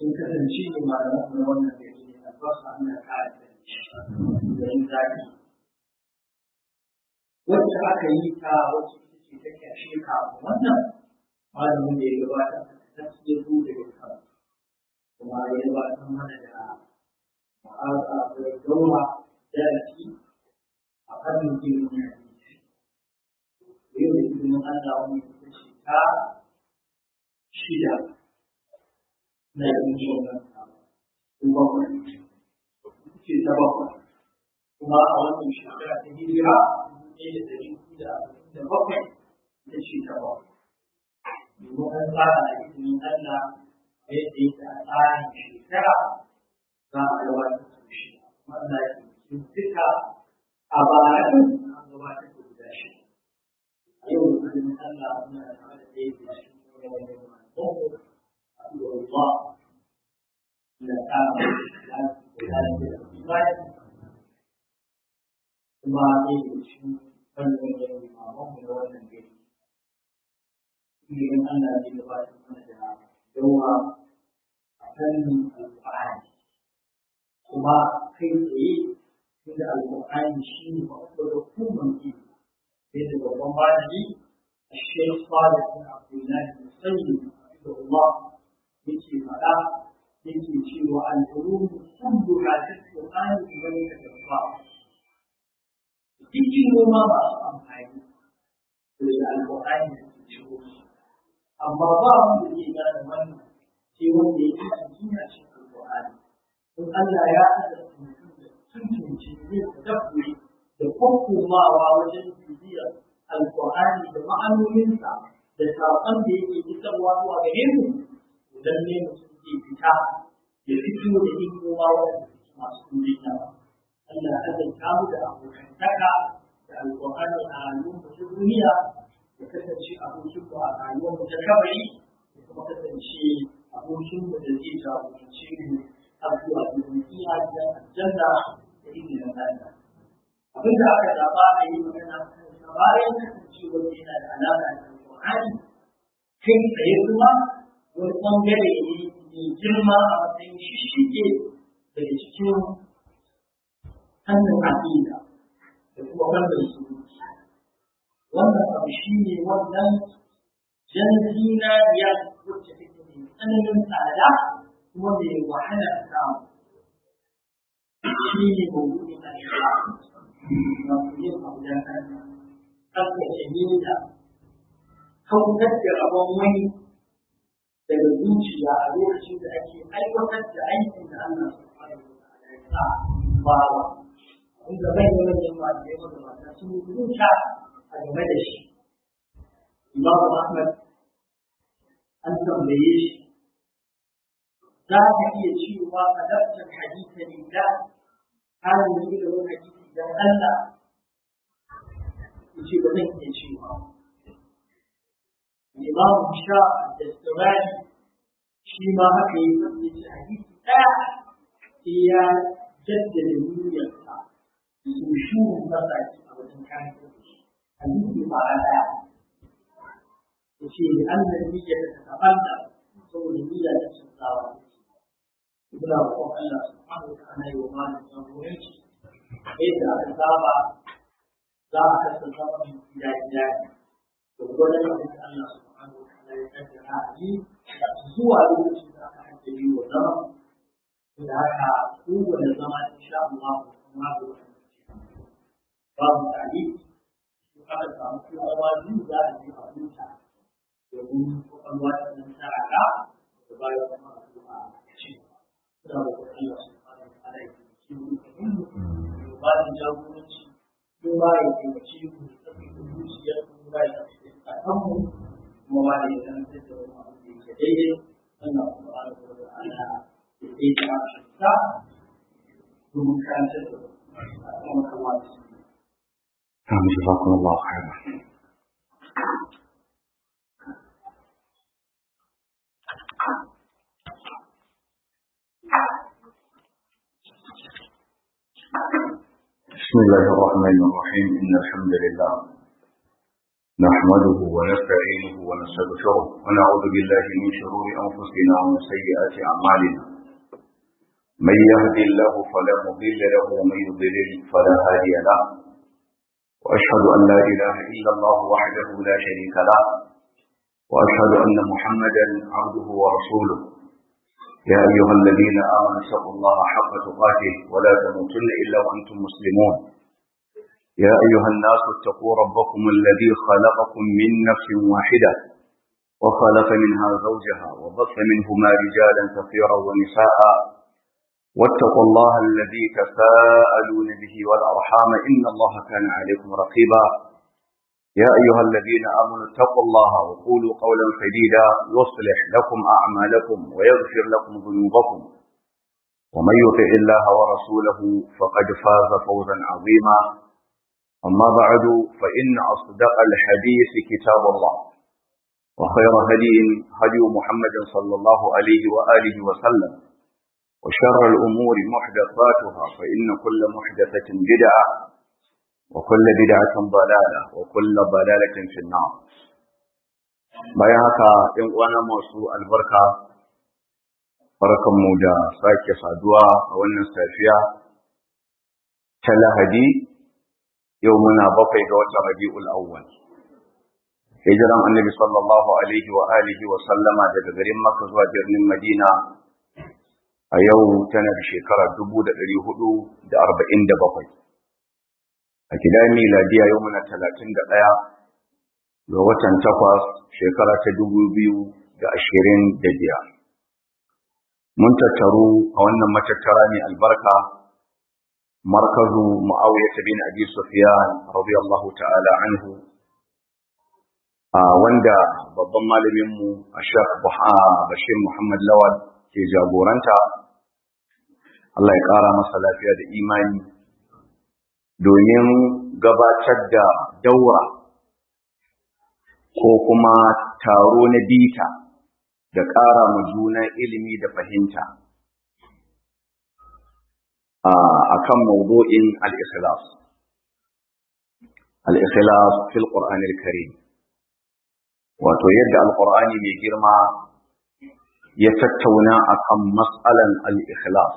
sun kasance ne malaman na wannan gari ne albasa ana kare da yin zafi wacce aka yi ta wacce ita ce ta kyashe kafin wannan malamin da ya gabata ta ya zo daga kan kuma ya gabatar mana da ma'aza da daura darasi a fannin ilimin hadisi yau da ilimin Allah wani ita ce ta shida na yin wannan kuma ce ta bakwai kuma a wannan shekara ta hijira ne da dari da da bakwai ita ce ta bakwai domin an tsara a ilimin Allah yadda yake a tsarin shekara za a gabatar da shi wanda ke duka a bayan an gabatar da guda shi a yau da ilimin Allah muna tare da ɗaya da shi wani wani الله إذا كان kuma ne da shi fannin da limaman mu da wannan gari. Ilimin Allah zai gabatar mana da yawa a fannin alƙur'ani. Kuma kai tsaye inda alƙur'ani shi ne babbar hukumar ilimi. Sai da babban malami a Sheikh Salih bin Abdullahi bin Sayyid Allah yake faɗa yake cewa al'ulum kullu ha tasqani idan ka tafa cikin noma masu amfani da alƙur'ani da ke ciwo amma ba wanda ke gane wannan sai wanda yake cikin a cikin alƙur'ani in Allah ya azurta mutum da tuntunci zai tadabburi da kwakkomawa wajen bibiyar alƙur'ani da ma'anoninsa da saƙon da yake isarwa zuwa gare mu idan ne mutum zai fita ya fito da hikima wanda masu duniya Allah ya zanta mu da abokantaka da alƙur'ani a rayuwar mu ta duniya ya kasance abokin mu a rayuwar mu ta kabari ya kuma kasance abokin mu da zai jagorance mu har zuwa duniya da aljanna da izinin Allah abin da aka zaba a yi magana kan bayan kasancewar yana da alaƙa da alƙur'ani kai tsaye kuma wani ɓangare ne mai girma a matsayin shishige daga cikin hannun aƙida da kuma wannan surutu wannan abu shi ne wannan jan zinariya wacce take mai tsananin tsada kuma mai wahala samu shi ne mawuɗin al'islam na yin abu da kanta tsaftace niyya kautar da rabon wani daga zuciya a lokacin da ake aiwatar da aikin da Allah subhanahu wa ta'ala ya sa bawa inda bai da wani yamma da yawa da mata sun yi zuciya a game da shi Imam Ahmad an tambaye shi za ka iya cewa adabtar hadisa lillah har yi da wani hadisi dan Allah yace ba zan iya cewa Imam Sha da Sirani shi ma haka yi sanya shi hadisi ɗaya sai ya jaddada niyyarsa su shuru masa a wajen kayan hadisi ba a ɗaya ya ce da an da niyyar da ta fanta saboda niyyar da sun tsawa Ibn Abu Allah subhanahu wa ta'ala yi wa malam jagoranci yadda aka saba za a kasance mai gida gida ne da gwanin abin da Allah subhanahu wa ta'ala ya kaddara a yi zuwa lokacin da aka haddari wa zama da haka kowane zama insha Allah kuma da wani babu tare ko aka samu kuma zama biyu za a yi a huta domin kwakwalwa ta nan tarara da bayan kuma a zuwa a ci da wa Allah subhanahu wa ta'ala ya ci mu ba da jagoranci ko ba ya taimake mu da tsakanin zuciyar mu ba ya a kanmu kuma ba da ya zantar da wani abu da yake daidai Allah subhanahu wa ta'ala ya tsaye da ta domin karantar da kuma kamar su نعم جزاكم الله خيرا بسم الله الرحمن الرحيم إن الحمد لله نحمده ونستعينه ونستغفره ونعوذ بالله من شرور أنفسنا ومن سيئات أعمالنا من يهد الله فلا مضل له ومن يضلل فلا هادي له وأشهد أن لا إله إلا الله وحده لا شريك له وأشهد أن محمدا عبده ورسوله يا أيها الذين آمنوا اتقوا الله حق تقاته ولا تموتن إلا وأنتم مسلمون يا أيها الناس اتقوا ربكم الذي خلقكم من نفس واحدة وخلق منها زوجها وبث منهما رجالا كثيرا ونساء واتقوا الله الذي تساءلون به والأرحام إن الله كان عليكم رقيبا يا أيها الذين آمنوا اتقوا الله وقولوا قولا سديدا يصلح لكم أعمالكم ويغفر لكم ذنوبكم ومن يطع الله ورسوله فقد فاز فوزا عظيما أما بعد فإن أصدق الحديث كتاب الله وخير هدي هدي محمد صلى الله عليه وآله وسلم وشر الأمور محدثاتها فإن كل محدثة بدعة وكل بدعة ضلالة وكل ضلالة في النار bayan haka ‘yan uwana masu albarka barkanmu da sake saduwa a wannan safiya ta lahadi yau muna bakwai ga watan rabi'ul awwal hijiran annabi sallallahu alaihi wa alihi wa sallama daga garin makka zuwa birnin madina a yau tana da shekara dubu da ɗari hudu da arba'in da bakwai a gidan miladiya yau muna talatin da ɗaya ga watan takwas shekara ta dubu biyu da ashirin da biyar mun tattaru a wannan matattara mai albarka markazu mu'awiyah bin abi sufyan radiyallahu ta'ala anhu a wanda babban malamin mu Sheikh Bashir Muhammad Lawal ke jagoranta Allah ya ƙara masa lafiya da imani domin gabatar da daura ko kuma taro na bita da ƙara ma juna ilimi da fahimta a kan mawdu'in al-ikhlas al-ikhlas fil Qur'an al-Karim wato yadda al-Qur'ani mai girma ya tattauna akan mas'alan al-ikhlas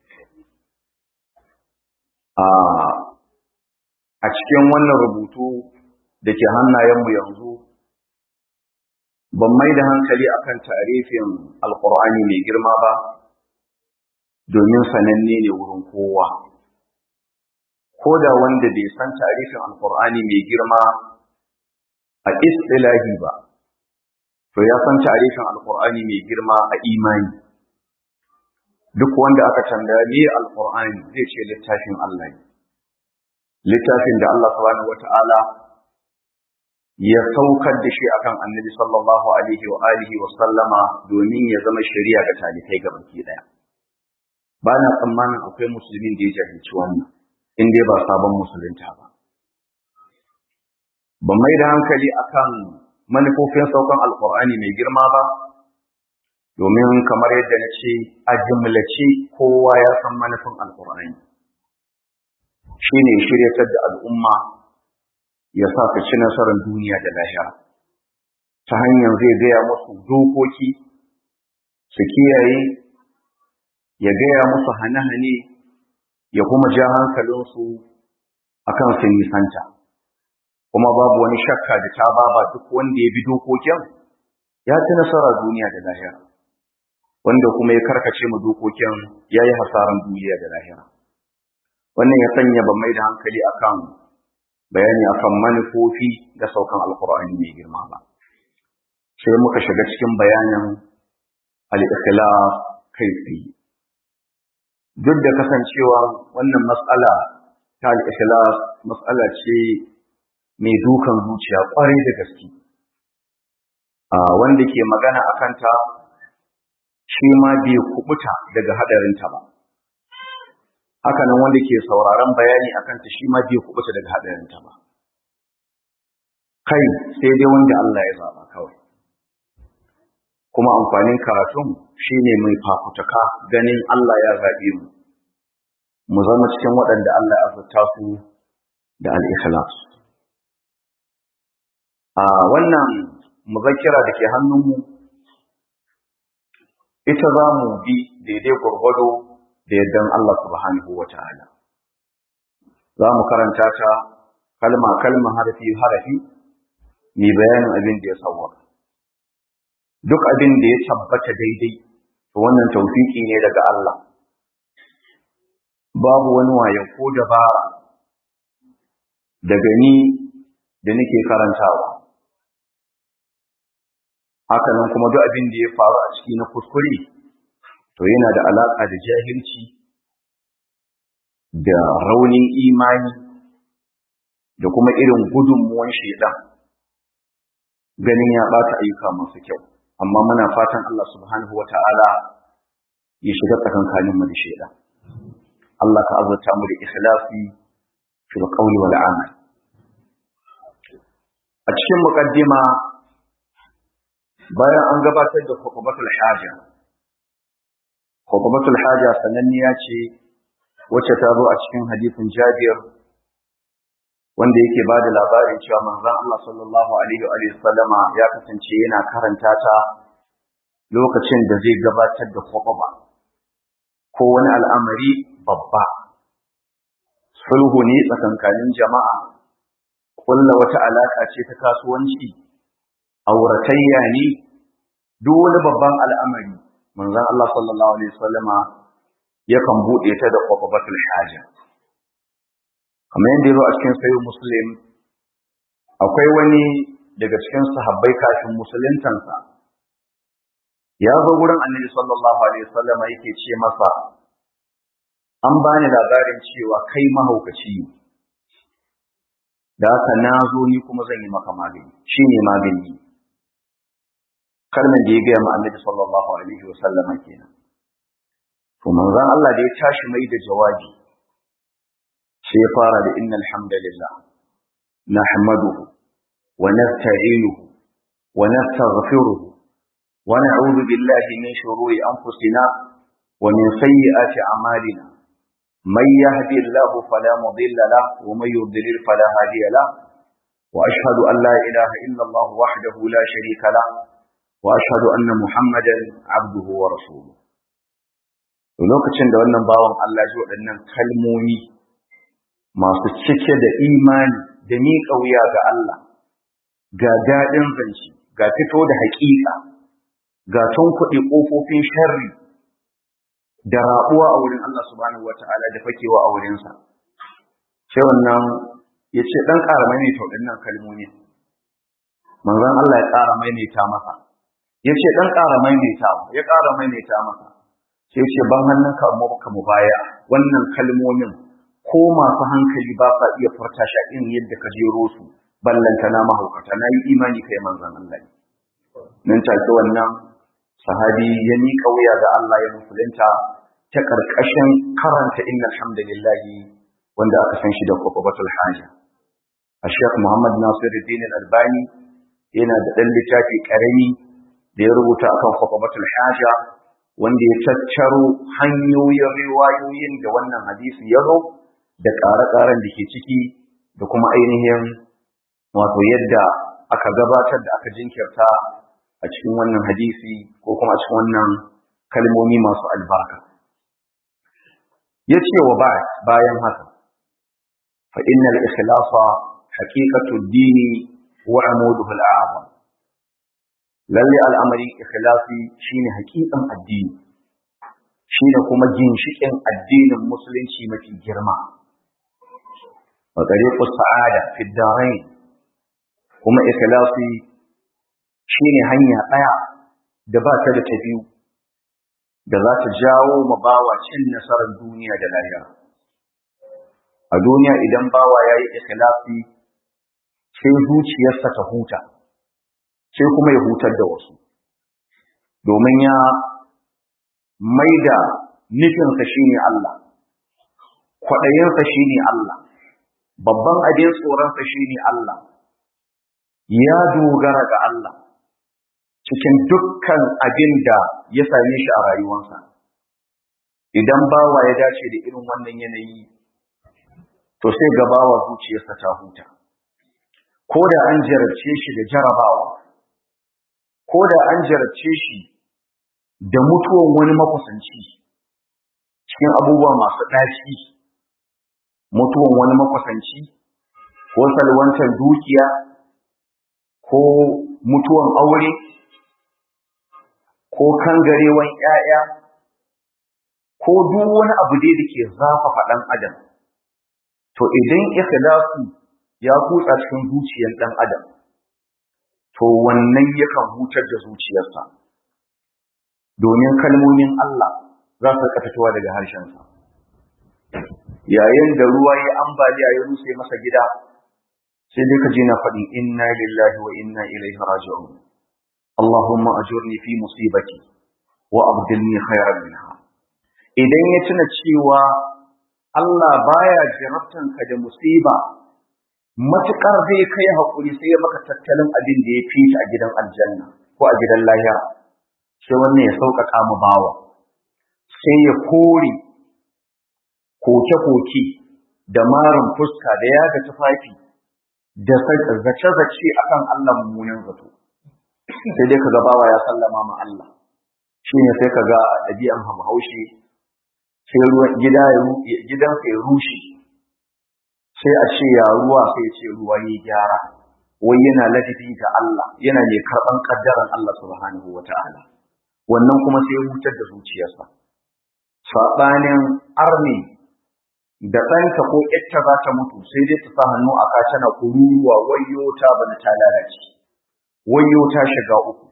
a cikin wannan rubutu da ke hannayenmu yanzu ban mai da hankali akan tarifin alkur'ani mai girma ba domin sananne ne wurin kowa ko da wanda bai san tarifin alkur'ani mai girma a istilahi ba to ya san tarifin alkur'ani mai girma a imani duk wanda aka tambaya me alkur'ani zai ce littafin Allah ne littafin da Allah subhanahu wata'ala ya saukar da shi akan annabi sallallahu alaihi wa alihi wa sallama domin ya zama shari'a ga talibai ga baki daya ba na tsammanin akwai musulmin da ya jahilci wannan in dai ba sabon musulunta ba ban mai da hankali akan manufofin saukan alkur'ani mai girma ba domin kamar yadda na ce a jimlace kowa ya san manufin alkur'ani shi ne shiryatar da al'umma ya sa ka ci nasarar duniya da lahira ta hanyar zai gaya musu dokoki su kiyaye ya gaya musu hane-hane ya kuma ja hankalinsu a kan sun nisanta kuma babu wani shakka da ta baba duk wanda ya bi dokokin ya ci nasara duniya da lahira wanda kuma ya karkace mu dokokin ya yi hasaran duniya da lahira wannan ya sanya ban mai da hankali akan bayani akan manufofi da saukan alkur'ani mai girma ba sai muka shiga cikin bayanin al-ikhlas kai tsaye duk da kasancewa wannan matsala ta al-ikhlas matsala ce mai dukan zuciya kwarai da gaske a wanda ke magana akan ta shi ma bai kubuta daga hadarinta ba haka nan wanda ke sauraron bayani akan ta shi ma bai kubuta daga hadarinta ba kai sai dai wanda Allah ya zaba kawai kuma amfanin karatun shine mai fafutuka ganin Allah ya zabe mu mu zama cikin waɗanda Allah ya azurta su da al-ikhlas a wannan muzakkira da ke hannunmu ita za mu bi daidai gwargwado da yardan Allah subhanahu wa ta'ala za mu karanta ta kalma kalma harafi harafi mai bayanin abin da ya sauwa duk abin da ya tabbata daidai to wannan taufiki ne daga Allah babu wani waye ko dabara daga ni da nake karantawa haka nan kuma duk abin da ya faru a ciki na kuskure to yana da alaka da jahilci da raunin imani da kuma irin gudunmuwan shaidan ganin ya bata ayyuka masu kyau amma muna fatan Allah subhanahu wata'ala ya shiga tsakankanin mu da shaidan Allah ka azurta mu da ikhlasi fil qawli wal amal a cikin muqaddima bayan an gabatar da khutbatul haja khutbatul haja sananniya ce wacce ta zo a cikin hadisin Jabir wanda yake ba da labarin cewa manzon Allah sallallahu alaihi wa sallama ya kasance yana karanta ta lokacin da zai gabatar da khutba ko wani al'amari babba sulhu ne tsakankanin jama'a kulla wata alaka ce ta kasuwanci auratayya ne duk wani babban al'amari manzon Allah sallallahu alaihi wasallama yakan bude ta da qawbatul haja kamar yadda yazo a cikin sahih muslim akwai wani daga cikin sahabbai kafin musuluntansa ya zo gurin annabi sallallahu alaihi wasallama yake ce masa an bani labarin cewa kai mahaukaci ne da haka na zo ni kuma zan yi maka magani shine magani kalmar da ya gaya ma annabi sallallahu alaihi wasallama kenan to manzon Allah da ya tashi mai da jawabi sai ya fara da innal hamdalillah nahmaduhu wa nasta'inuhu wa nastaghfiruhu wa na'udhu billahi min shururi anfusina wa min sayyiati a'malina من يهدي الله فلا مضل له ومن يضلل فلا هادي له واشهد ان لا اله الا الله وحده لا شريك له واشهد anna muhammadan abduhu wa rasuluhu lokacin da wannan bawan Allah ji waɗannan kalmomi masu cike da imani da miƙa wuya ga Allah ga daɗin zance ga fito da haƙiƙa ga tunkuɗe ƙofofin sharri da raɓuwa a wurin Allah subhanahu wata'ala da fakewa a wurinsa sai wannan ya ce ɗan ƙara maimaita waɗannan kalmomi manzon Allah ya ƙara maimaita masa ya ce ɗan ƙara maimaita ya ƙara maimaita masa sai ce ban hannun ka mu baka mu baya wannan kalmomin ko masu hankali ba sa iya furta shi irin yadda ka jero su ballanta na mahaukata na yi imani kai manzon Allah nan take wannan sahabi ya miƙa wuya ga Allah ya musulunta ta ƙarƙashin karanta innal hamdalillahi wanda aka san shi da kwakwabatul haja a Sheikh Muhammad Nasiruddin Al-Albani yana da ɗan littafi ƙarami da ya rubuta akan kwakwabatul haja wanda ya tattaro hanyoyin riwayoyin da wannan hadisi ya zo da ƙare-ƙaren da ke ciki da kuma ainihin wato yadda aka gabatar da aka jinkirta a cikin wannan hadisi ko kuma a cikin wannan kalmomi masu albarka ya ce wa ba bayan haka fa innal ikhlasa haqiqatu dini wa amuduhu al'azam lalle al'amari ikhlasi shine haqiqan addini shine kuma ginshikin addinin musulunci mafi girma wa tariqus sa'ada fi darain kuma ikhlasi shine hanya ɗaya da ba ta da ta biyu da za ta jawo ma bawa cin nasarar duniya da lahira a duniya idan bawa ya yi ikhlasi sai zuciyarsa ta huta sai kuma ya hutar da wasu domin ya maida nufinsa shine Allah kwaɗayinsa shine Allah babban abin tsoronsa shine Allah ya dogara ga Allah cikin dukkan abin da ya same shi a rayuwarsa. Idan bawa ya dace da irin wannan yanayi, to sai ga bawa zuciyarsa ta huta. ko da an jarabce shi da jarabawa ko da an jarabce shi da mutuwan wani makusanci cikin abubuwa masu ɗaci mutuwan wani makusanci ko salwantar dukiya ko mutuwan aure ko kangarewan ‘ya'ya ko duk wani abu dai da ke zafafa ɗan adam to idan ikhlasu ya kutsa cikin zuciyar ɗan adam to wannan yakan hutar da zuciyarsa domin kalmomin Allah za su rika fitowa daga harshensa yayin da ruwa ya ambaliya ya ruse masa gida sai dai ka je na faɗi inna lillahi wa inna ilaihi raji'un Allahumma ajurni fi musibati wa abdilni khairan minha idan ya tuna cewa Allah baya jarabtan ka da musiba matukar zai kai hakuri sai ya maka tattalin abin da ya fi a gidan aljanna ko a gidan lahira sai wannan ya sauƙaƙa mu bawa sai ya kore koke-koke da marin fuska da yaga tufafi da zace-zace akan Allah mummunan zato sai dai kaga bawa ya sallama ma Allah shi ne sai kaga a ɗabi'an hamhaushi sai ruwan gida ya gidansa ya rushe sai a ce ya ruwa sai ce ruwa ya gyara wai yana ladabi ga Allah yana mai karɓan kaddaran Allah subhanahu wata'ala wannan kuma sai ya hutar da zuciyarsa saɓanin arni da ɗanta ko ƴarta za ta mutu sai dai ta sa hannu a ka tana kururuwa wayyo ta bana ta lalace wayyo ta shiga uku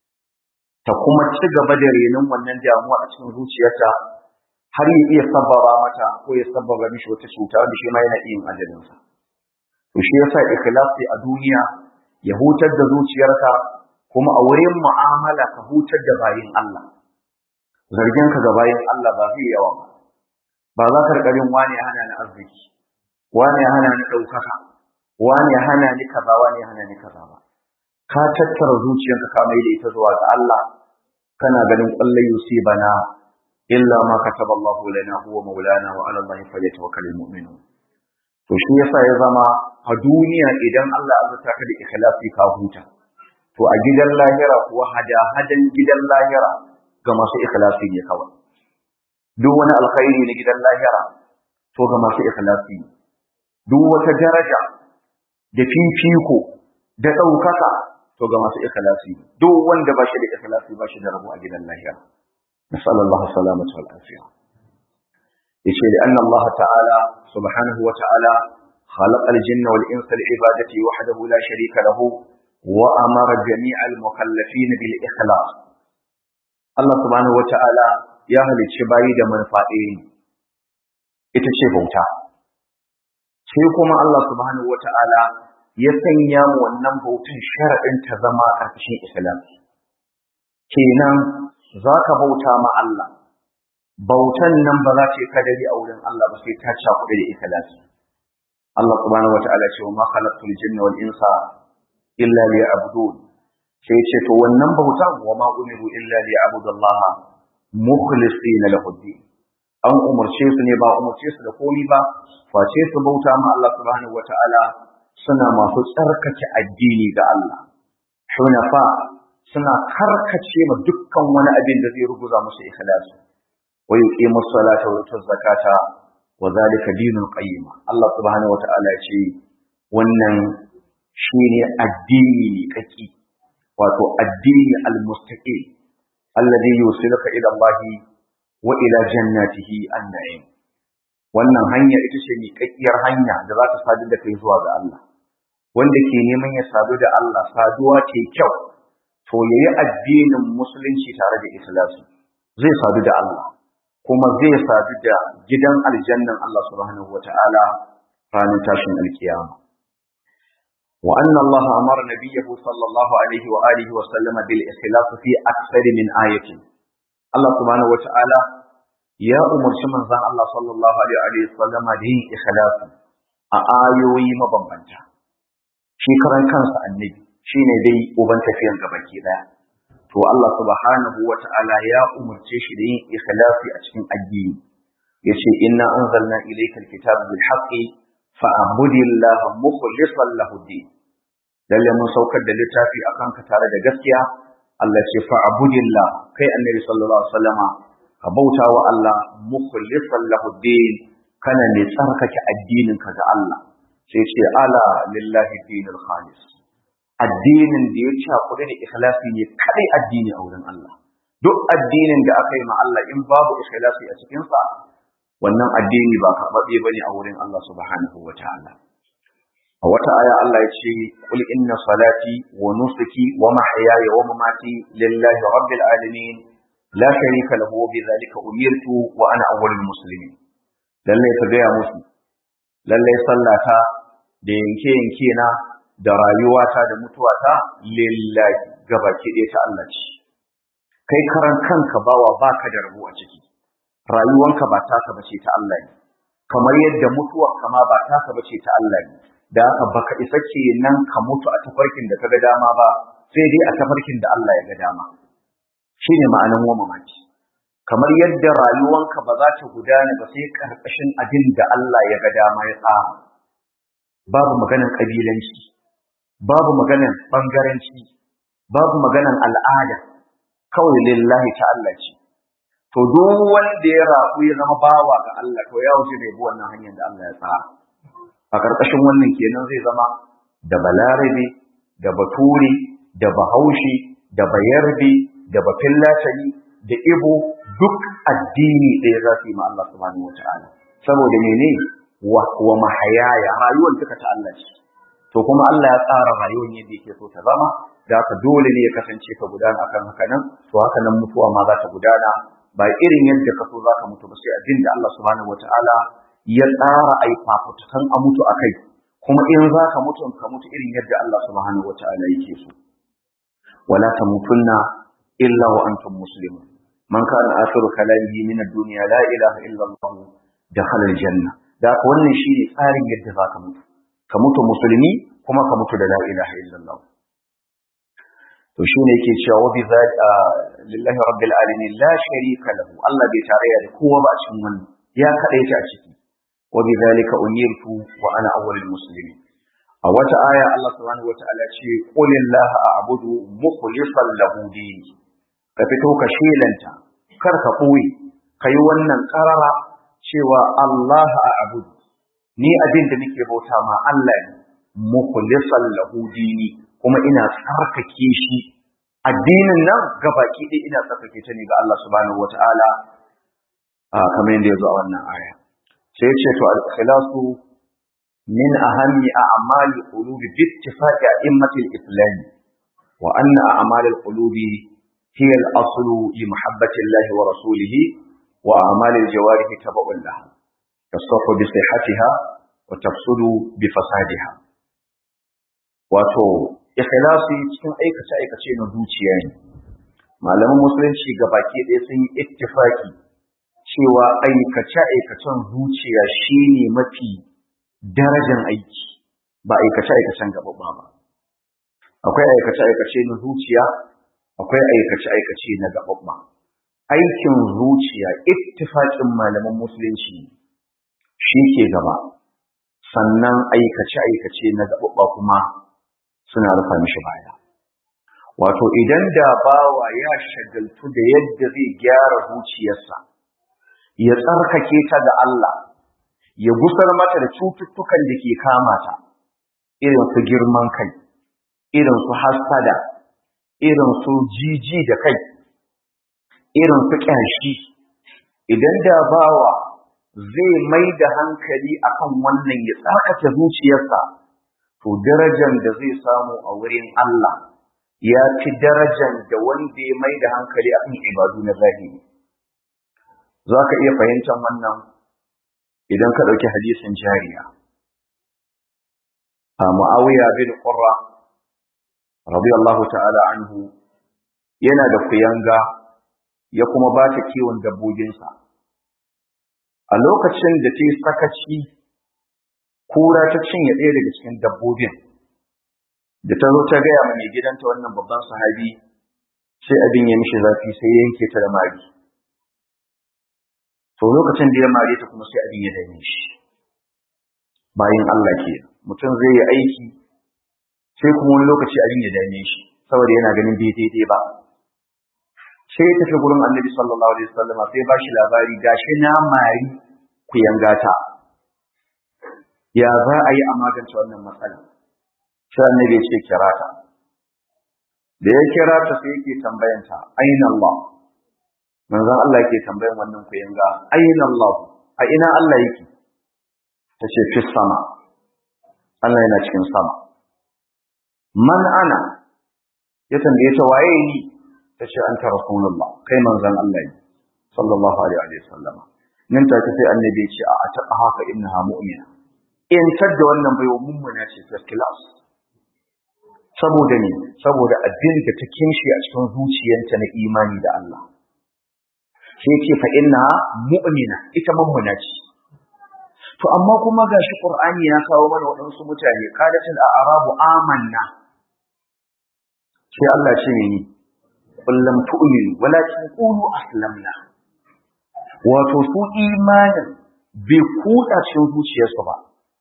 ta kuma ci gaba da renon wannan damuwa a cikin zuciyarta har ya iya sababa mata ko ya sababa mishi wata cuta wanda shi ma yana iya yin ajalinsa to shi yasa ikhlasi a duniya ya hutar da zuciyarka kuma a wurin mu'amala ka hutar da bayin Allah zargin ka ga bayin Allah ba zai yawa ba ba za ka rikarin wani ya hana ni arziki wani ya hana ni ɗaukaka wani ya hana ni kaza wani ya hana ni kaza ba ka tattara zuciyarka ka mai da ita zuwa ga Allah kana ganin kullai yusibana illa ma kataba Allah lana huwa maulana wa ala Allah falyatawakkalul mu'minun to shi yasa ya zama a duniya idan Allah ya zata ka da ikhlasi ka huta to a gidan lahira kuwa hada hadan gidan lahira ga masu ikhlasi ne kawai duk wani alkhairi na gidan lahira to ga masu ikhlasi duk wata daraja da fifiko da ɗaukaka to ga masu ikhlasi duk wanda ba shi da ikhlasi ba shi da rabo a gidan lahira nasal Allah salamatu wal afiya yace da anna Allah ta'ala subhanahu wa ta'ala خلق الجن والإنس لعبادته وحده لا شريك له وأمر جميع المكلفين بالإخلاص الله سبحانه وتعالى ya halicci bayi da manufa ɗaya ne ita ce bauta sai kuma Allah subhanahu wata'ala ya sanya mu wannan bautan sharaɗin ta zama ƙarƙashin islam kenan za ka bauta ma Allah bautan nan ba za ta yi kadari a wurin Allah ba sai ta cakuɗe da ikhlasi Allah subhanahu wata'ala ce wa ma khalaqtul jinna wal insa illa liya'budun sai ce to wannan bautan wa ma umiru illa liya'budullaha mukhlisina lahu din an umarce su ne ba umarce su da komai ba face su bauta ma Allah subhanahu wataala suna masu tsarkake addini ga Allah hunafa suna karkace ma dukkan wani abin da zai ruguza musu ikhlasi wa yuqimu salata wa yutu zakata wa zalika dinul qayyim Allah subhanahu wataala ya ce wannan shine addini ne kaki wato addini al-mustaqim alladhi yusiluka ila Allah wa ila jannatihi an-na'im wannan hanya ita ce miƙaƙƙiyar hanya da za ta sadu da kai zuwa ga Allah wanda ke neman ya sadu da Allah saduwa ce kyau to yayi addinin musulunci tare da ikhlasi zai sadu da Allah kuma zai sadu da gidan aljannan Allah subhanahu wata'ala ranar tashin alkiyama وأن الله أمر نبيه صلى الله عليه وآله وسلم بالإخلاص في أكثر من آية الله سبحانه وتعالى يا أمر شمن زان الله صلى الله عليه وسلم دين إخلاص آيوي مبنبنتا shi karan kansa annabi shine dai uban tafiyan gabaki daya to Allah subhanahu wata'ala ya umurce shi da yin ikhlasi a cikin addini yace inna anzalna ilayka alkitaba bil haqqi fa'budillaha mukhlishan lahu din lalle mun saukar da littafi akan ka tare da gaskiya Allah ce fa'budillah kai annabi sallallahu alaihi wasallama ka bauta wa Allah mukhlishan lahu din kana ne tsarkake addinin ka ga Allah sai ce ala lillahi dinul khalis addinin da ya cakuɗe da ikhlasi ne kadai addini a wurin Allah duk addinin da aka yi ma Allah in babu ikhlasi a cikin sa wannan addini ba karɓaɓɓe bane a wurin Allah subhanahu wataala a wata aya Allah ya ce qul inna salati wa nusuki wa mahyaya wa mamati lillahi rabbil alamin la sharika lahu wa bidhalika umirtu wa ana awwalul muslimin lalle ka gaya musu lalle sallata da yanke yanke na da rayuwata da mutuwata lillahi gabaki ɗaya ta Allah ce kai karan kanka bawa baka da rabu a ciki rayuwanka ba taka bace ta Allah ne kamar yadda mutuwarka ma ba taka bace ta Allah ne da haka baka isa kenan ka mutu a tafarkin da kaga dama ba sai dai a tafarkin da Allah ya ga dama shine ma'anan wa mamaki kamar yadda rayuwanka ba za ta gudana ba sai karkashin abin da Allah ya ga dama ya tsara babu maganan kabilanci babu maganan bangaranci babu maganan al'ada kawai lillahi ta Allah ce to duk wanda ya rabu ya zama bawa ga Allah to ya wuce da yabi wannan hanyar da Allah ya tsara a ƙarƙashin wannan kenan zai zama da balarabe da bature da bahaushe da bayarbe da bafillatani da ibo duk addini ɗaya za su yi ma Allah subhanahu wata'ala saboda mene wa mahayaya rayuwar duka ta Allah ce to kuma Allah ya tsara rayuwar yadda yake so ta zama da haka dole ne ya kasance ka gudana akan haka nan to haka nan mutuwa ma za ta gudana ba irin yadda ka so za ka mutu ba sai addin da Allah subhanahu wata'ala ya tsara ai fafutukan a mutu akai kuma in za ka mutu ka mutu irin yadda Allah subhanahu wata'ala yake so wala tamutunna illa wa antum muslimun man kana akhiru kalamihi min ad-dunya la ilaha illa Allah dakhala al-janna da ka wannan shine tsarin yadda za ka mutu ka mutu musulmi kuma ka mutu da la ilaha illa Allah to shine yake cewa wa bi lillahi rabbil alamin la sharika lahu Allah bai tarayya da kowa ba a cikin wannan ya kadaita a ciki وبذلك أمرت وأنا أول المسلمين a wata aya Allah subhanahu wata'ala ce qul illaha a'budu mukhlishan lahu dini ka fito ka shelanta kar ka boye kai wannan karara cewa Allah a'budu ni abin da nake bauta ma Allah ne mukhlishan lahu dini kuma ina tsarkake shi addinin nan gabaki ɗaya ina tsarkake ta ne ga Allah subhanahu wata'ala kamar yadda ya zo a wannan aya sai ya ce to al-ikhlasu min ahammi a'mali qulubi bi ittifaqi a'immati al-islam wa anna a'mal al-qulubi hiya al-aslu li mahabbati Allah wa rasulihi wa a'mal al-jawarih tabu'un laha tasaffu bi sihhatiha wa tafsudu bi fasadiha wato ikhlasi cikin aikace aikace na zuciya ne malaman musulunci gabaki ɗaya sun yi ittifaki cewa aikace-aikacen zuciya shi ne mafi darajan aiki ba aikace-aikacen gaɓaɓɓa ba. Akwai aikace-aikace na zuciya, akwai aikace-aikace na gaɓaɓɓa. Aikin zuciya ittifaƙin malaman musulunci shi ke gaba, sannan aikace-aikace na gaɓaɓɓa kuma suna rufa mishi baya. Wato idan da bawa ya shagaltu da yadda zai gyara zuciyarsa, ya tsarkake ta ga Allah, ya gusar mata da cututtukan da ke kama ta, irin su girman kai, irin su hasada, irin su jiji da kai, irin su ƙyashi. Idan da bawa zai mai da hankali akan wannan ya tsarkake zuciyarsa, to darajar da zai samu a wurin Allah ya fi darajar da wanda ya mai da hankali akan ibadu na zahiri. za ka iya fahimtar wannan idan ka ɗauki hadisin jariya a mu'awiya bin qurra radiyallahu ta'ala anhu yana da kuyanga ya kuma ba ta kiwon dabbobinsa a lokacin da ta yi sakaci kura ta cinye ɗaya daga cikin dabbobin da ta zo ta gaya ma mai gidanta wannan babban sahabi sai abin ya mishi zafi sai yanke ta da mari to lokacin da ya mare ta kuma sai abin ya dame shi bayan Allah ke mutum zai yi aiki sai kuma wani lokaci abin ya dame shi saboda yana ganin bai daidai ba sai ya tafi gurin annabi sallallahu alaihi wasallam sai ba shi labari gashi na mari ku yangata ya za a yi a magance wannan matsala sai annabi ya ce kira ta da ya kira ta sai yake tambayanta aina Allah manzon Allah yake tambayan wannan ku yanga aina Allah a ina Allah yake ta ce fi sama Allah yana cikin sama man ana ya tambaye ta waye ni ta ce anta rasulullah kai manzon Allah ne sallallahu alaihi wa sallam nan take sai annabi ya ce a ta haka innaha mu'mina in tadda wannan baiwa mummuna ce first class saboda ne saboda addini da ta kinshi a cikin zuciyarta na imani da Allah sai ce fa inna mu'mina ita mummuna ce to amma kuma gashi qur'ani ya kawo mana waɗansu mutane qalatul a'rabu amanna sai Allah ce ne kullum tu'minu walakin qulu aslamna wato su imanin bai kuɗa cikin zuciyarsu ba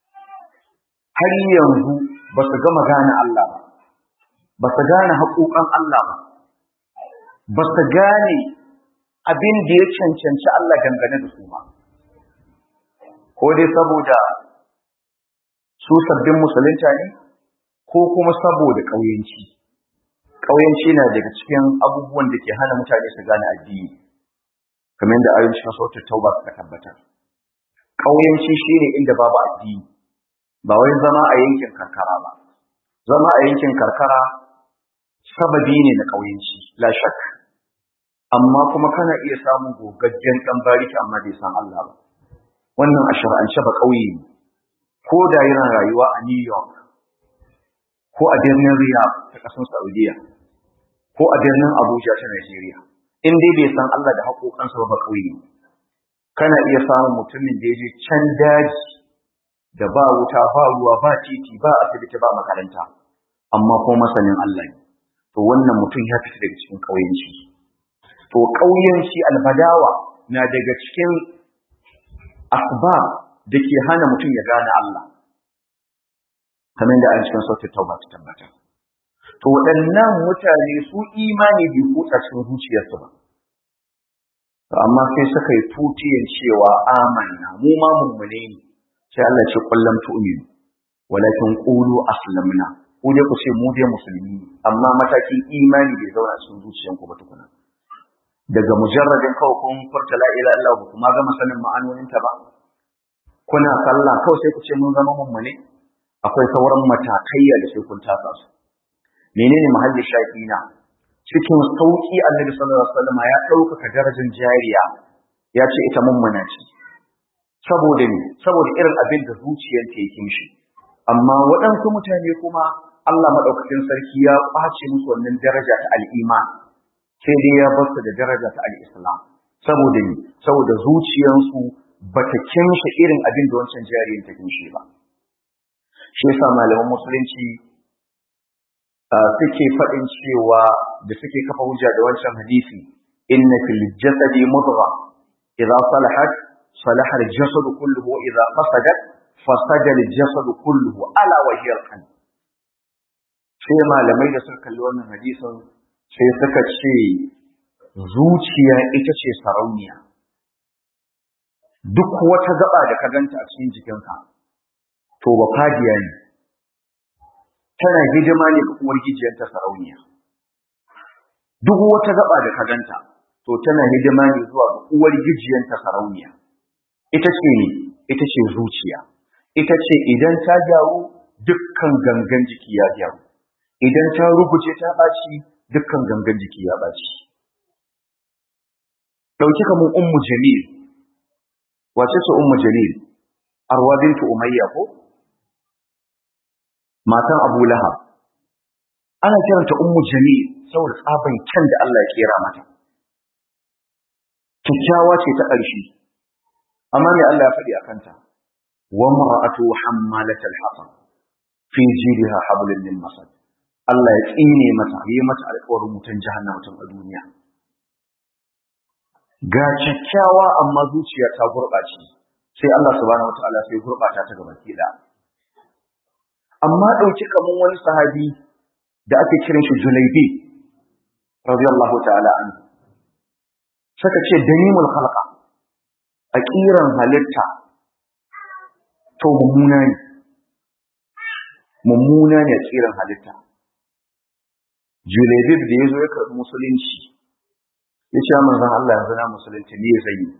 har yanzu ba su gama gane Allah ba ba su gane haƙoƙan Allah ba ba su gane abin da ya cancanci Allah dangane da su ba ko dai saboda su sabbin musulunta ne ko kuma saboda ƙauyenci ƙauyenci na daga cikin abubuwan da ke hana mutane su gane addini kamar yadda ayoyin cikin sautar tauba suka tabbatar ƙauyenci shine inda babu addini ba wai zama a yankin karkara ba zama a yankin karkara sababi ne na ƙauyenci la shak amma kuma kana iya samun gogaggen ɗan bariki amma bai san Allah ba wannan a shar'ance ba ƙauye ne ko da yana rayuwa a New York ko a birnin Riyadh ta ƙasar Saudiya ko a birnin Abuja ta Najeriya in dai bai san Allah da haƙoƙansa ba ƙauye ne kana iya samun mutumin da ya je can daji da ba wuta ba ruwa ba titi ba asibiti ba makaranta amma ko masanin Allah ne to wannan mutum ya fita daga cikin ƙauyenci to ƙauyenci albadawa na daga cikin asbab da ke hana mutum ya gane Allah kamar da an cikin sautin tauba ta tabbata to waɗannan mutane su imani bai kutsa cikin zuciyarsu ba to amma sai suka yi tutiyan cewa amanna mu ma mummune ne sai Allah ce kullum tu'minu walakin qulu aslamna ku dai ku ce mu dai musulmi amma matakin imani bai zauna cikin zuciyanku ba tukuna daga mujarradin kawai kun furta la ilaha illallah ba kuma gama sanin ma'anonin ta ba kuna sallah kawai sai ku ce mun zama mummune akwai sauran matakaiya da sai kun tasa su menene mahallin shafina cikin sauki annabi sallallahu alaihi wasallam ya ɗaukaka darajar jariya ya ce ita mummuna ce saboda ne saboda irin abin da zuciyarta yake mishi amma waɗansu mutane kuma Allah maɗaukakin sarki ya ƙwace musu wannan daraja ta al'iman sai dai ya basu da daraja ta al'islam saboda ne saboda zuciyarsu ba ta kimshe irin abin da wancan jariyin ta kimshe ba shi yasa malaman musulunci suke faɗin cewa da suke kafa hujja da wancan hadisi inna fil jasadi mudgha idza salahat صلح الجسد كله إذا فسدت فسد الجسد كله ألا وهي القلب sai malamai da suka kalli wannan hadisin sai suka ce zuciya ita ce sarauniya duk wata gaba da ka ganta a cikin jikinka to ba fadiya ne tana hidima ne ga uwar gijiyarta sarauniya duk wata gaba da ka ganta to tana hidima ne zuwa ga uwar gijiyarta sarauniya ita ce ne ita ce zuciya ita ce idan ta gyaru dukkan gangan jiki ya gyaru idan ta rubuce ta ɓaci dukkan gangan jiki ya ɓaci ɗauki kamar ummu jamil wace ce ummu jamil arwa bintu umayya ko matan abu lahab ana kiranta ummu jamil saboda tsaban kyan da Allah ya kera mata kyakkyawa ce ta ƙarshe amma me Allah ya faɗi a kanta wa mar'atu hammalatal hatab fi jidha hablum min masad Allah ya tsine mata yi mata alƙawarin mutan jahannama tun a duniya ga kyakkyawa amma zuciya ta gurɓace sai Allah subhanahu wataala sai gurɓata ta gaba ki amma ɗauki kamar wani sahabi da ake kiran shi Julaibi radiyallahu ta'ala an saka ce danimul khalqa a kiran halitta to mummuna ne mummuna ne a kiran halitta Julaibi da ya zo ya karɓi musulunci ya ce manzon Allah yanzu na musulunci ne zai yi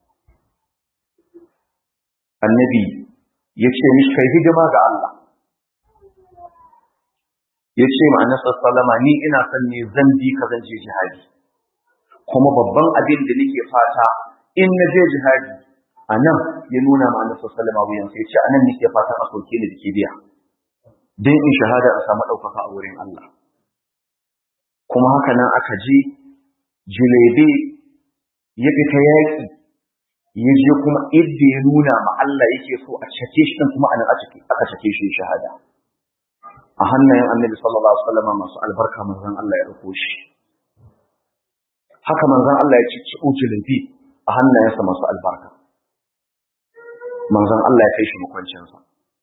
annabi ya ce mishi kai hidima ga Allah ya ce ma annabi sallama ni ina son ne zan bi ka zan je jihadi kuma babban abin da nake fata in na je jihadi a nan ya nuna ma annabi sallama wuyan sai ce a nan nake fata a soke ni da ke biya dan in shahada a samu ɗaukaka a wurin Allah kuma haka nan aka je jilebe ya fita yaƙi ya je kuma idda ya nuna ma Allah yake so a cake shi kuma anan aka cake shi shahada a hannayen annabi sallallahu alaihi wasallam masu albarka manzon Allah ya dauko shi haka manzon Allah ya ci ujulabi a hannayensa masu albarka manzon Allah ya kai shi makwancinsa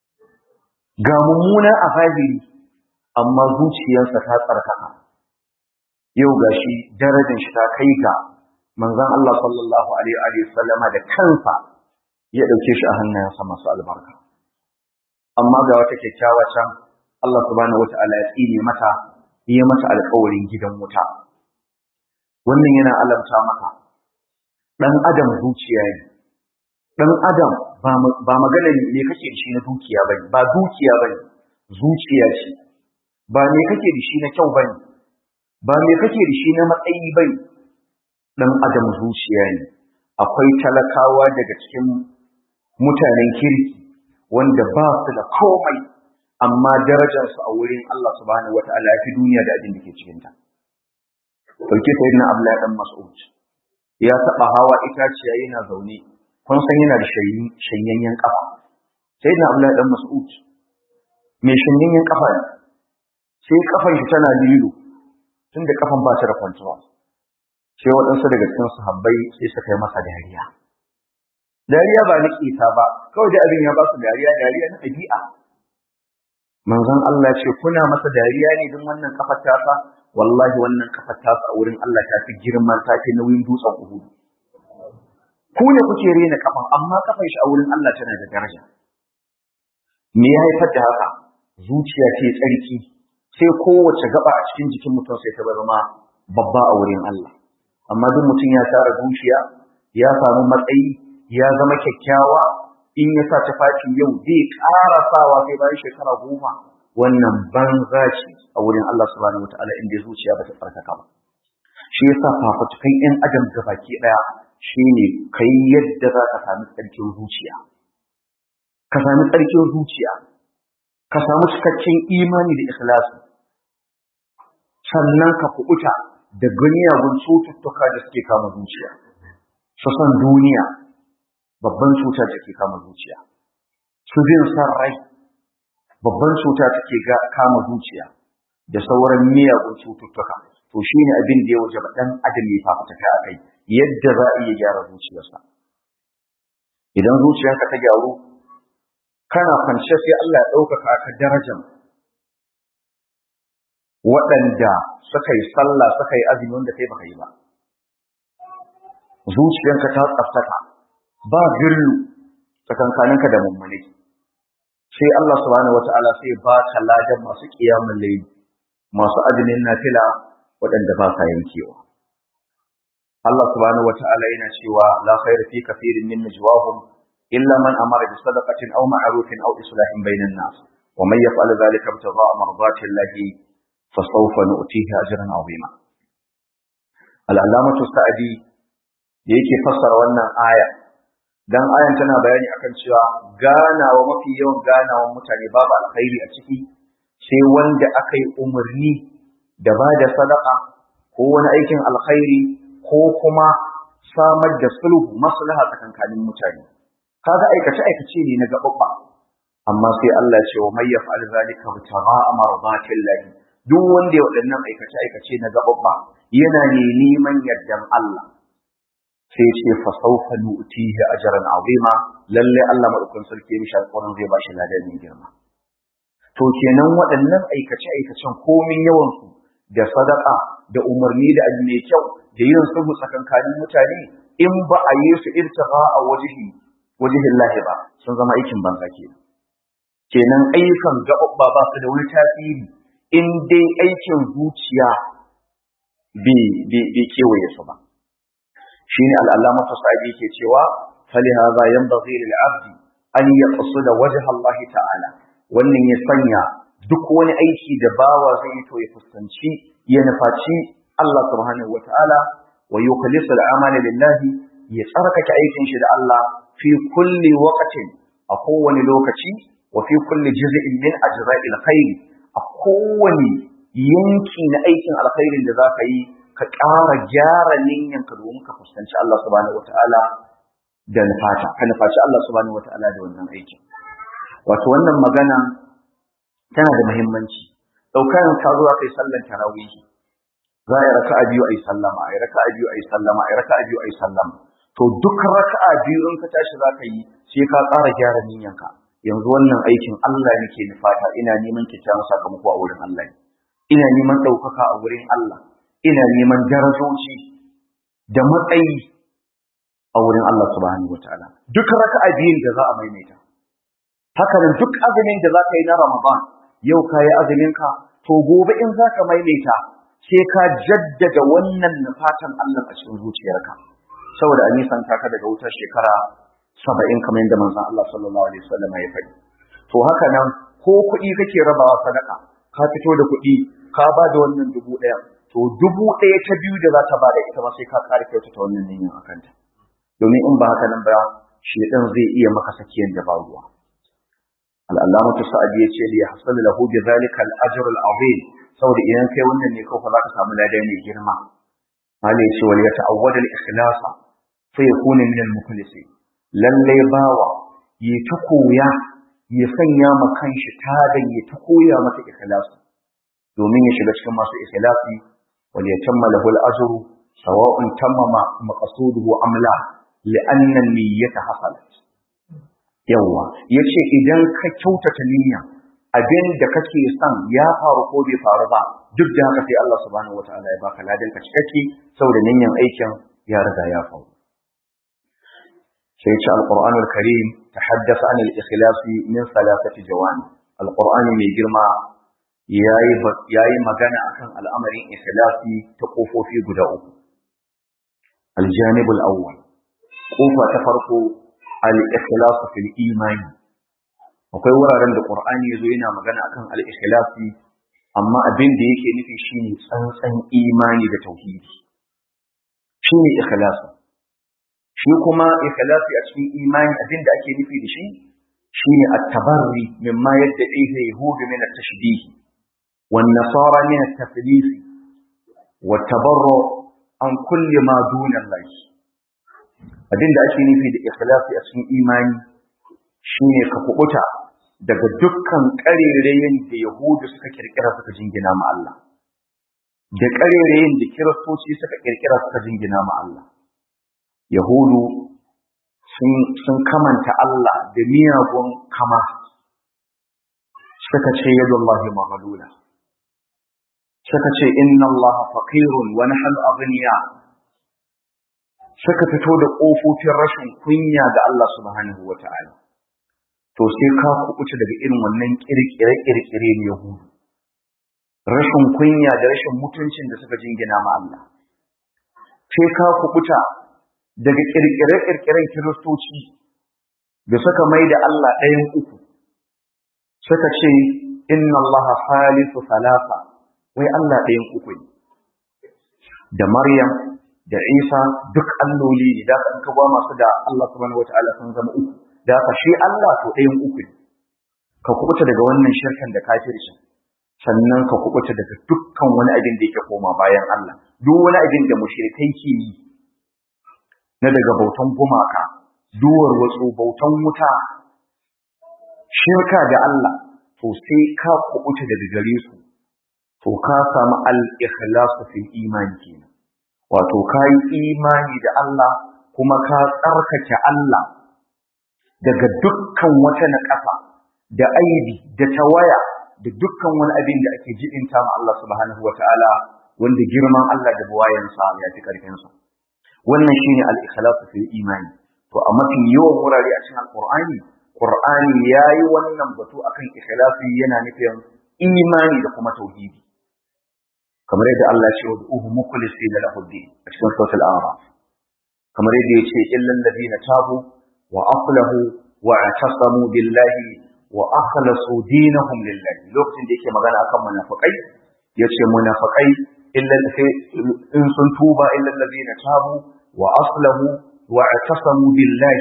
ga mummuna a zahiri amma zuciyarsa ta tsarkaka yau gashi darajar shi ta kai ga manzon Allah sallallahu alaihi wa sallama da kansa ya dauke shi a hannayensa masu albarka amma ga wata kyakkyawa can Allah subhanahu wata'ala ya tsine mata ya mata alƙawarin gidan wuta wannan yana alamta maka dan adam zuciya ne dan adam ba magana ne kake da shi na dukiya bane ba dukiya bane zuciya ce ba me kake da shi na kyau bane ba me kake da shi na matsayi bane dan adam zuciya ne akwai talakawa daga cikin mutanen kirki wanda ba su da komai amma darajarsu a wurin Allah subhanahu wata'ala ya fi duniya da abin da ke cikinta. Ɗauke ta yin Abdullahi ɗan Mas'ud ya taɓa hawa itaciya yana zaune, kun san yana da shanyayyen ƙafa. Sai na Abdullahi ɗan Mas'ud mai shanyayyen ƙafa ne, sai ƙafan shi tana lilo tun da ƙafan ba ta da kwantuwa. Sai waɗansu daga cikin sahabbai sai suka yi masa dariya. Dariya ba na ƙeta ba, kawai da abin ya ba su dariya, dariya na ɗabi'a. manzon Allah ce kuna masa dariya ne don wannan kafar tasa wallahi wannan kafar tasa a wurin Allah ta fi girman ta fi nauyin dutsen Uhud ku ne kuke rena kafan amma kafar shi a wurin Allah tana da daraja me ya haifar da haka zuciya ce tsarki sai kowace gaba a cikin jikin mutum sai ta zama babba a wurin Allah amma duk mutum ya tara zuciya ya samu matsayi ya zama kyakkyawa in ya sa tufafi yau zai ƙara sawa sai bayan shekara goma wannan banza ce a wurin Allah subhanahu wataala inda zuciya ba ta tsarkaka ba shi yasa fafatukan yan adam ga baki daya shine kai yadda za ka sami tsarkin zuciya ka sami tsarkin zuciya ka samu cikakken imani da ikhlasi sannan ka kubuta da ganiyagun cututtuka da suke kama zuciya su san duniya babban cuta take kama zuciya su bin san rai babban cuta take kama zuciya da sauran miyagun cututtuka to shine abin da ya waje ba dan adam ya fafutuka a kai yadda za a iya gyara zuciyarsa idan zuciyarka ta gyaru kana kwance sai Allah ya ɗaukaka ka darajar waɗanda suka yi sallah suka yi azumi wanda kai baka yi ba zuciyarka ta tsaftaka ba girlu tsakankaninka da mummune sai Allah subhanahu wata'ala sai ba ka ladan masu kiyamun layl masu azumin nafila waɗanda ba sa yankewa Allah subhanahu wata'ala yana cewa la khayra fi kathirin min najwahum illa man amara bi sadaqatin aw ma'rufin aw islahin bainan nas wa man yaf'al dhalika ibtigha'a mardati llahi fasawfa nu'tihi ajran 'azima al-allamatu sa'di yake fassara wannan aya dan ayan tana bayani akan cewa ganawa mafi yawan ganawan mutane babu alkhairi a ciki sai wanda aka yi umarni da ba da sadaka ko wani aikin alkhairi ko kuma samar da sulhu maslaha tsakankanin mutane kaga aikace aikace ne na gababba amma sai Allah ya ce wa may yaf'al zalika bita'a mardatillahi duk wanda ya waɗannan aikace aikace na gababba yana ne neman yardan Allah sai ce fa sawfa nu'tihi ajran azima lalle Allah madaukakin sarki ya mishi alƙawarin zai bashi ladan mai girma to kenan waɗannan aikace-aikacen komin yawansu da sadaka da umarni da abu mai kyau da yin sulhu tsakankanin mutane in ba a yi su irtifa a wajihi wajihin lahi ba sun zama aikin banza ke kenan ayyukan gaɓaɓɓa ba su da wani tasiri in dai aikin zuciya bai kewaye su ba shine al'allama fasadi ke cewa fali hadha yanbaghi lil abdi an yaqsuda wajha Allah ta'ala wannan ya sanya duk wani aiki da bawa zai yi to ya fuskanci ya nufaci Allah subhanahu wa ta'ala wa yukhlisu al-amala lillahi ya tsarkake aikin shi da Allah fi kulli waqtin a kowane lokaci wa fi kulli juz'in min ajra'il khair a kowane yanki na aikin alkhairin da zaka yi ka ƙara gyara niyyanka domin ka fuskanci Allah subhanahu wa ta'ala da nufata ka nufaci Allah subhanahu wa ta'ala da wannan aikin wato wannan magana tana da muhimmanci ɗaukar ka zuwa kai sallan tarawih za a yi raka'a biyu a yi sallama a yi raka'a biyu a yi sallama a yi raka'a biyu a yi sallama to duk raka'a biyu in ka tashi za ka yi sai ka ƙara gyara niyyanka yanzu wannan aikin Allah nake nufata ina neman kyakkyawan sakamako a wurin Allah ina neman ɗaukaka a wurin Allah ina neman darajoji da matsayi a wurin Allah subhanahu wataala duk raka'a biyun da za a maimaita haka nan duk azumin da za ka yi na Ramadan yau ka yi azuminka to gobe in za ka maimaita sai ka jaddada wannan nufatan Allah a cikin zuciyarka saboda a nisan ka daga wutar shekara saba'in kamar yadda manzon Allah sallallahu alaihi wasallam ya faɗi to haka nan ko kuɗi kake rabawa sadaka ka fito da kuɗi ka ba da wannan dubu ɗaya to dubu ɗaya ta biyu da za ta ba da ita ma sai ka ƙara kyautata wannan niyyar a kanta domin in ba haka nan ba shedan zai iya maka sakiyan da ba ruwa al'allamatu sa'adi ya ce li yahsul lahu bi zalika al-ajr al-azim saboda idan kai wannan ne kawai za ka samu lada mai girma hali ya ce wal yata'awwad al-ikhlas fa yakuna min al-mukhlisin lalle bawa yi ta koya ya sanya ma kanshi tadan ya ta koya masa ikhlas domin ya shiga cikin masu ikhlasi wal yatamma lahu al-ajr sawa'un tamama maqsuduhu am la li'anna an-niyyata hasalat yawa yace idan ka kyautata niyya abin da kake son ya faru ko bai faru ba duk da haka sai Allah subhanahu wataala ya baka ladan ka cikakke saboda niyyan aikin ya riga ya faru sai ce alqur'anul karim tahaddatha an al-ikhlas min thalathati jawani alqur'ani mai girma yayi yayi magana akan al'amarin ikhlasi ta kofofi guda uku aljanibul awwal kofa ta farko al-ikhlas fil imani akwai wuraren da Qur'ani yazo yana magana akan al-ikhlasi amma abin da yake nufi shine tsantsan imani da tauhidi shine ikhlasi shi kuma ikhlasi a cikin imani abin da ake nufi da shi shine at-tabarri mimma yadda'ihi yahud min at-tashbih wan nasara min at-taflis wa tabarru an kulli ma duna Allah abin da ake nufi da ikhlasi a cikin imani shine ka kubuta daga dukkan ƙarerayen da Yahudu suka kirkira suka jingina ma Allah da ƙarerayen da Kiristoci suka kirkira suka jingina ma Allah Yahudu sun kamanta Allah da miyagun kama suka ce yadullahi maghlula suka ce inna Allah faqirun wa nahnu aghniya suka fito da ƙofofin rashin kunya ga Allah subhanahu wata'ala to sai ka kuɓuta daga irin wannan kirkire-kirkire ne Yahudu. Rashin kunya da rashin mutuncin da suka jingina ma Allah. Sai ka kuɓuta daga kirkire-kirkiren Kiristoci da suka mai da Allah ɗayan uku. Suka ce, Inna Allah salisu salasa, wai Allah ɗayan uku ne. Da Maryam, da Isa duk alloli ne, da ka ba masu da Allah subhanahu wa ta'ala sun zama uku. da ka shi Allah to ɗayan uku ne ka kubuta daga wannan shirkan da kafirci sannan ka kubuta daga dukkan wani abin da yake koma bayan Allah duk wani abin da mushrikai ke yi na daga bautan gumaka duwar watsu bautan wuta shirka da Allah to sai ka kubuta daga gare su to ka samu al-ikhlasu fil imani kenan wato ka yi imani da Allah kuma ka tsarkake Allah daga dukkan wata naƙasa da aibi da tawaya da dukkan wani abin da ake jibinta ma Allah subhanahu wataala wanda girman Allah da buwayansa ya fi karfin sa wannan shine al-ikhlas fil imani to a mafi yawan wurare a cikin alqur'ani qur'ani yayi wannan batu akan ikhlasi yana nufin imani da kuma tauhidi kamar yadda Allah ya ce wa uhu mukhlisina lahu din a cikin suratul a'raf kamar yadda ya ce illal ladina tabu wa aslahu wa atasamu billahi wa akhlasu dinahum lillahi lokacin da yake magana akan munafikai yace munafikai illa in sun tuba illal ladina tabu wa aslahu wa atasamu billahi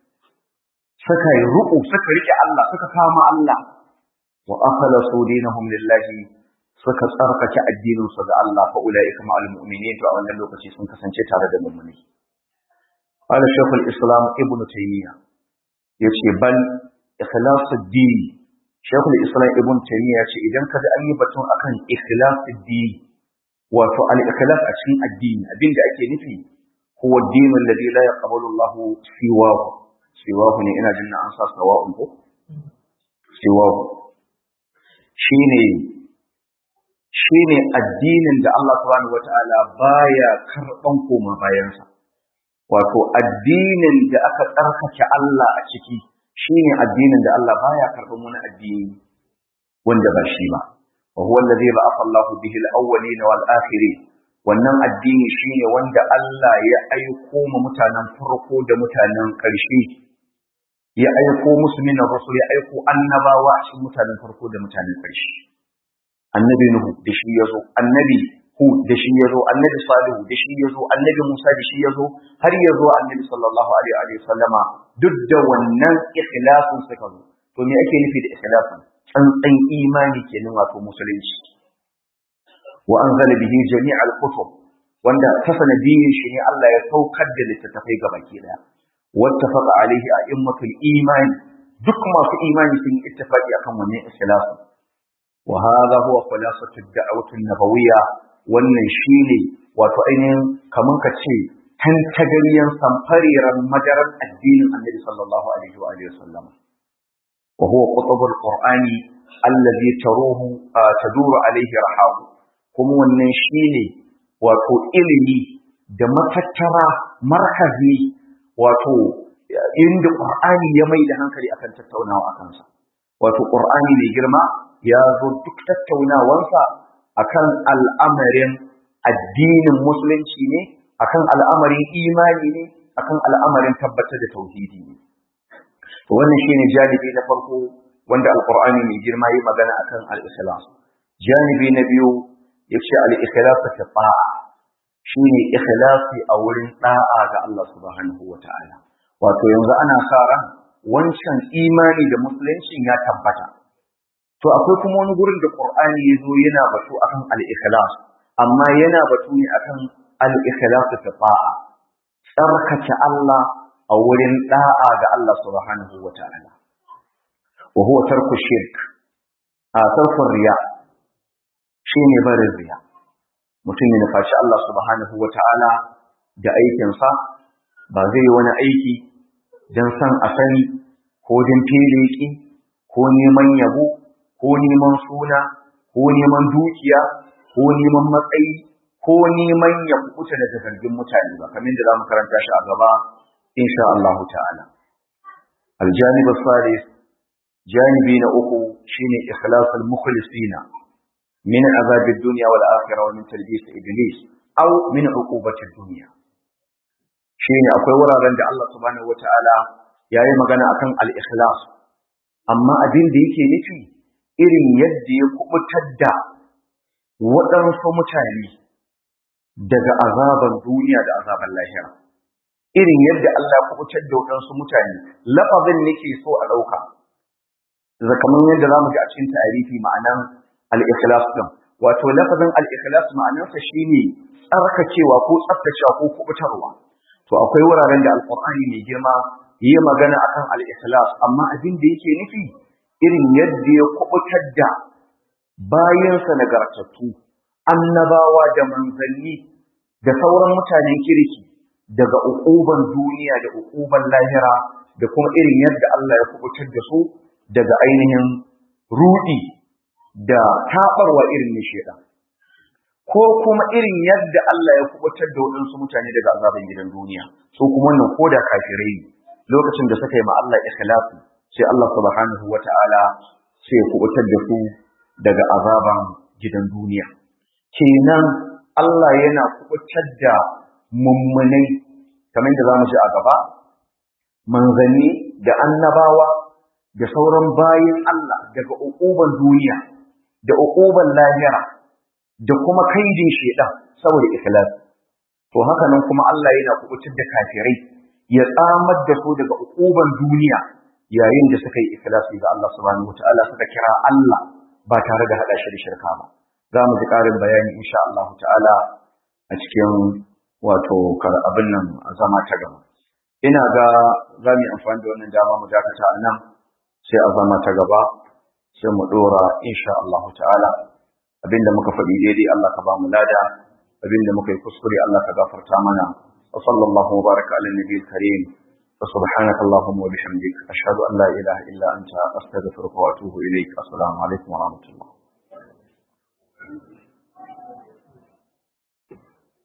suka yi ruku suka rike Allah suka kama Allah wa akhlasu dinahum lillahi suka tsarkake addinin su ga Allah fa ulaika ma'al mu'minin to a wannan lokaci sun kasance tare da mu'mini قال شيخ الإسلام ابن تيمية يتي بل إخلاص الدين شيخ الإسلام ابن تيمية يتي إذن كذا أي بطن أكن إخلاص الدين وفو الإخلاص أشين الدين الدين ده أكي نفي هو الدين الذي لا يقبل الله سواه سواه إنا جنة أنصى سواء سواه شيني shine addinin da Allah subhanahu wataala baya karban koma bayansa wato addinin da aka tsarkake Allah a ciki shine addinin da Allah baya karɓar wani addini wanda ba shi ba wa huwa allazi ba'atha Allahu bihi al-awwalin wal akhirin wannan addini shine wanda Allah ya aiko ma mutanen farko da mutanen ƙarshe ya aiko musu min rasul ya aiko annabawa a cikin mutanen farko da mutanen ƙarshe annabi nuhu da shi yazo annabi Hud da shi ya zo, annabi Salihu da shi ya zo, annabi Musa da shi ya zo, har ya zo annabi sallallahu alaihi wa sallama duk da wannan ikhlasin suka zo. To me ake nufi da ikhlasin? Tsantsan imani kenan wato musulunci. Wa anzala bihi jami'al kutub wanda ta sanadiyin shi ne Allah ya saukar da littattafai ga baki daya. Wattafaqa alaihi a'immatul imani duk masu imani sun yi ittifaqi akan wannan ikhlasin. Wa hadha huwa khulasatu ad-da'wati an-nabawiyya wannan shi ne wato ainihin kamar ka ce tantagariyan samfariran madarar addinin annabi sallallahu alaihi wa alihi wasallam wa huwa qutubul qur'ani allazi taruhu taduru alaihi rahabu kuma wannan shi ne wato ilimi da matattara markazi wato inda qur'ani ya mai da hankali akan tattaunawa akan sa wato qur'ani mai girma ya zo duk tattaunawansa akan al'amarin addinin musulunci ne akan al'amarin imani ne akan al'amarin tabbatar da tauhidi ne to wannan shine janibi na farko wanda alqur'ani mai girma yi magana akan al-ikhlas janibi na biyu yace al-ikhlas ta ta'a shine ikhlasi a wurin da'a ga Allah subhanahu wata'ala wato yanzu ana sa ran wancan imani da musulunci ya tabbata to akwai kuma wani gurin da Qur'ani yazo yana batu akan al-ikhlas amma yana batu ne akan al-ikhlas tafa'a tsarkake Allah a wurin da'a ga Allah subhanahu wata'ala wa huwa tarku shirk a tarku riya shine barin riya mutum ya nufaci Allah subhanahu wata'ala da aikinsa ba zai yi wani aiki don san a sani ko don filiki ko neman yabo ko neman suna ko neman dukiya ko neman matsayi ko neman ya kubuta daga zargin mutane ba kamar da zamu karanta shi a gaba insha Allah ta'ala aljanib as-salis janibi na uku shine ikhlas al-mukhlisina min azab ad-dunya wal akhirah wa min talbis iblis aw min uqubati ad-dunya shine akwai wuraren da Allah subhanahu wata'ala yayi magana akan al-ikhlas amma abin da yake nufi irin yadda ya kubutar da waɗansu mutane daga azaban duniya da azaban lahira irin yadda Allah ya kubutar da waɗansu mutane lafazin nake so a ɗauka kamar yadda za mu ji a cikin tarihi ma'anan al-ikhlas din wato lafazin al-ikhlas ma'anarsa shine tsarkakewa ko tsaftacewa ko kubutarwa to akwai wuraren da alqur'ani mai girma yi magana akan al-ikhlas amma abin da yake nufi irin yadda ya kubutar da bayansa nagartattu annabawa da manzanni da sauran mutanen kirki daga ukuban duniya da ukuban lahira da kuma irin yadda Allah ya kubutar da su daga ainihin rudi da taɓarwa irin na shedan ko kuma irin yadda Allah ya kubutar da waɗansu mutane daga azaban gidan duniya su kuma wannan ko da kafirai ne lokacin da suka yi ma Allah ikhlasi sai Allah subhanahu wata'ala sai ya kubutar da su daga azaban gidan duniya kenan Allah yana kubutar da mummunai kamar da zamu ji a gaba manzanni da annabawa da sauran bayin Allah daga uquban duniya da uquban lahira da kuma kaidin shedan saboda ikhlas to haka nan kuma Allah yana kubutar da kafirai ya tsamar da su daga uquban duniya yayin da suka yi ikhlasi ga Allah subhanahu wataala suka kira Allah ba tare da hada shi da shirka ba za mu ji karin bayani insha Allah ta'ala a cikin wato abin nan a zama ta gaba ina ga za mu yi amfani da wannan dama mu dakata a nan sai a zama ta gaba sai mu dora insha Allah ta'ala abinda muka faɗi daidai Allah ka ba mu lada abinda muka yi kuskure Allah ka gafarta mana wa sallallahu wa baraka ala nabiyil karim wa subhanaka allahumma wa bihamdik ashhadu an la ilaha illa anta astaghfiruka wa atubu ilaik assalamu alaikum wa rahmatullah